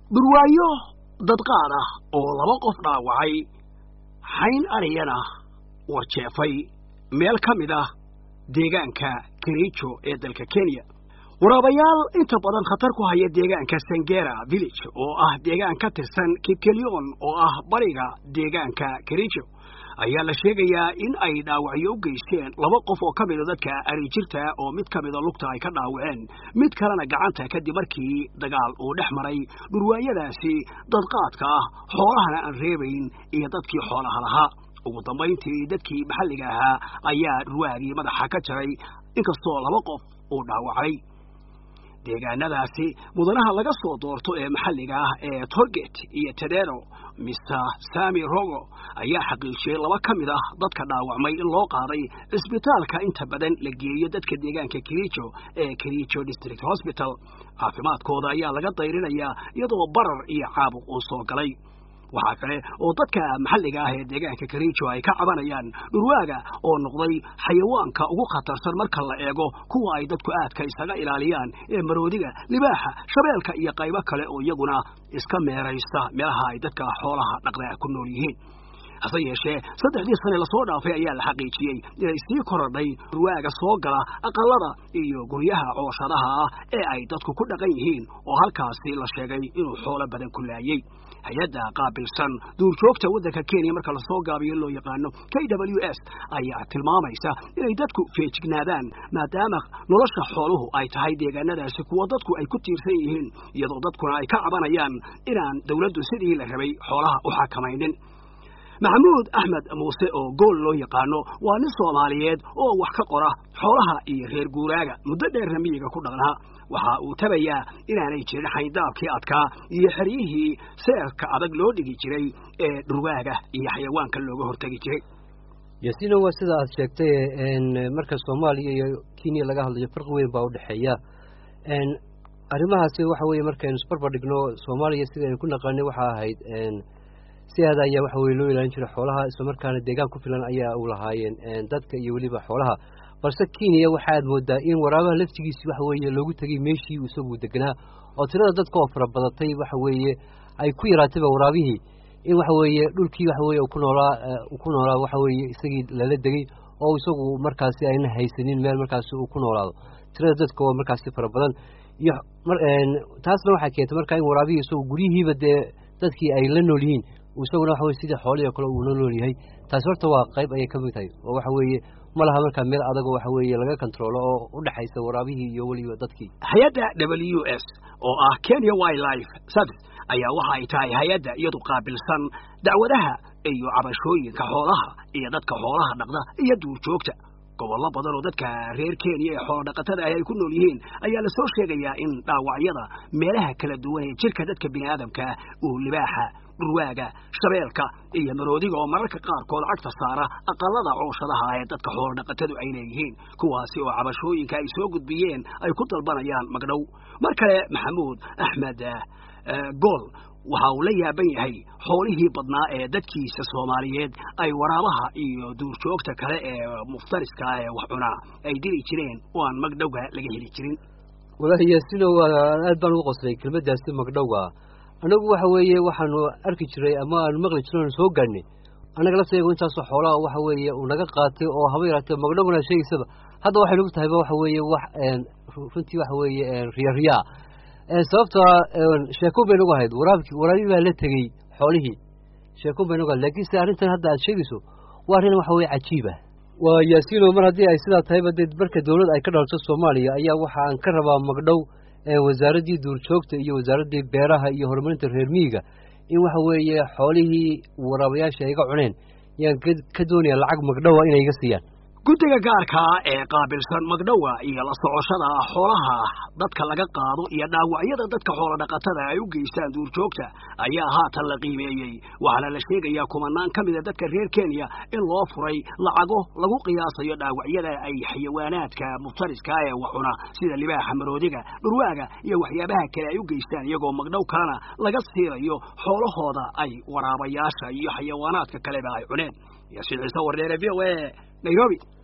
durwaayo dadqaad ah oo laba qof dhaawacay xayn ariyana warjeefay meel ka mid ah deegaanka kerijo ee dalka kenya waraabayaal inta badan khatar ku haya deegaanka sangera village oo ah deegaan ka tirsan kipkelion oo ah bariga deegaanka kerijo ayaa la sheegayaa in ay dhaawacyo u geysteen laba qof oo ka mida dadka arijirta oo mid ka mida lugta ay ka dhaawaceen mid kalena gacanta kadib markii dagaal uu dhex maray dhurwaayadaasi dadqaadka ah xoolahana aan reebayn iyo dadkii xoolaha lahaa ugu dambayntii dadkii maxalliga ahaa ayaa dhurwaagii madaxa ka jaray inkastoo laba qof uu dhaawacay deegaanadaasi mudanaha laga soo doorto ee maxalliga ah ee tolget iyo tedero mister sami rogo ayaa xaqiijiyey laba ka mid ah dadka dhaawacmay in loo qaaday cisbitaalka inta badan la geeyo dadka deegaanka kerijo ee kerijo district hosbital caafimaadkooda ayaa laga dayrinayaa iyadoo barar iyo caabuq uu soo galay waxaa kale oo dadka maxalliga ah ee deegaanka kerijo ay ka cabanayaan dhurwaaga oo noqday xayawaanka ugu khatarsan marka la eego kuwa ay dadku aadka isaga ilaaliyaan ee maroodiga libaaxa shabeelka iyo qaybo kale oo iyaguna iska meeraysta meelaha ay dadka xoolaha dhaqda ku nool yihiin hase yeeshee saddexdii sane lasoo dhaafay ayaa la xaqiijiyey inay sii korodhay dhurwaaga soo gala aqalada iyo guryaha cooshadaha ah ee ay dadku ku dhaqan yihiin oo halkaasi la sheegay inuu xoolo badan ku laayey hay-adda qaabilsan duurjoogta waddanka kenya marka lasoo gaabiyo loo yaqaano k w s ayaa tilmaamaysa inay dadku feejignaadaan maadaama nolosha xooluhu ay tahay deegaanadaasi kuwa dadku ay ku tiirsan yihiin iyadoo dadkuna ay ka cabanayaan inaan dawladdu sidii la rabay xoolaha u xakamaynin maxamuud axmed muuse oo gool loo yaqaano waa nin soomaaliyeed oo wax ka qora xoolaha iyo reer guuraaga muddo dheerna miyiga ku dhaqnaa waxa uu tabayaa inaanay jirin xayndaabkii adkaa iyo xeryihii seerka adag loo dhigi jiray ee dhurwaaga iyo xayawaanka looga hortegi jiray yasina waa sida aad sheegtay marka soomaaliya iyo kenya laga hadlayo farqi weyn baa udhexeeya arrimahaasi waxa weeye markaynu isbarbar dhigno soomaaliya sida aynu ku naqaanay waxaa ahayd sidaada ayaa waxa weye loo ilaalin jiray xoolaha islamarkaana deegaan ku filan ayaa u lahaayeen dadka iyo weliba xoolaha balse kenya waxaad moodaa in waraabaha laftigiisi waxa weeye loogu tegay meeshii isagu deganaa oo tirada dadka oo fara badatay waxa weeye ay ku yaraatayba waraabihii in waxa weeye dhulkii waxa weye ku noolaa ku noolaa waxa weeye isagii lala degay oo isagu markaasi ayna haysanin meel markaasi uu ku noolaado tirada dadka oo markaasi fara badan iyo taasna waxaa keentay markaa in waraabihii isagu guryihiiba dee dadkii ay la nool yihiin isaguna waxa weye sidii xoolihii o kale uu la nool yahay taasi horta waa qayb ayay ka mid tahay oo waxa weeye ma laha markaa meel adagoo waxa weeye laga controlo oo u dhexaysa waraabihii iyo weliba dadkii hay-adda w s oo ah kenya wildlife service ayaa waxa ay tahay hay-adda iyadu qaabilsan dacwadaha iyo cabashooyinka xoolaha iyo dadka xoolaha dhaqda iyo duurjoogta gobollo badan oo dadka reer kenya ee xoolo dhaqatada ah ay ku nool yihiin ayaa lasoo sheegayaa in dhaawacyada meelaha kala duwan ee jirka dadka bini aadamkaa uu libaaxa dhurwaaga shabeelka iyo maroodiga oo mararka qaarkood cagta saara aqalada cooshadaha ee dadka xoolo dhaqatadu ay leeyihiin kuwaasi oo cabashooyinka ay soo gudbiyeen ay ku dalbanayaan magdhow mar kale maxamuud axmed gool waxa uu la yaaban yahay xoolihii badnaa ee dadkiisa soomaaliyeed ay waraabaha iyo duurjoogta kale ee muftariska ee wax cunaa ay dili jireen oo aan magdhowga laga heli jirin walaahi yaasino waa aad baan ugu qoslay kelmaddaasi magdhowga annagu waxa weeye waxaanu arki jiray ama aanu maqli jirno aanu soo gaadhnay annaga lafteegu intaasoo xoolaha waxa weeye uu naga qaatay oo haba yaraatee magdhowgana sheegaysaba hadda waxay nagu tahayba waxa weeye wax runtii waxa weeye riyariyaa sababtaa sheekun bay nagu ahayd waraabki waraabii baa la tegey xoolihii sheekun bay nagu ahayd lakiin se arrintan hadda aad sheegayso waa arrin waxa weye cajiib ah waa yaasiino mar haddii ay sidaa tahayba dee marka dawlad ay ka dhalto soomaaliya ayaa waxa aan ka rabaa magdhow wasaaraddii duurjoogta iyo wasaaraddii beeraha iyo horumarinta reer miyiga in waxa weeye xoolihii waraabayaasha ay iga cuneen yaan ka doonaya lacag magdhowa inay iga siiyaan guddiga gaarkaa ee qaabilsan magdhowa iyo la socoshada xoolaha dadka laga qaado iyo dhaawacyada dadka xoolo dhaqatada ay u geystaan duurjoogta ayaa haatan la qiimeeyey waxaana la sheegayaa kumanaan ka mida dadka reer kenya in loo furay lacago lagu qiyaasayo dhaawacyada ay xayawaanaadka muftariska ee waxcuna sida libaaxa maroodiga dhurwaaga iyo waxyaabaha kale ay u geystaan iyagoo magdhow kalena laga siinayo xoolahooda ay waraabayaasha iyo xayawaanaadka kaleba ay cuneen yaasiin ciise wardeere v o a nairobi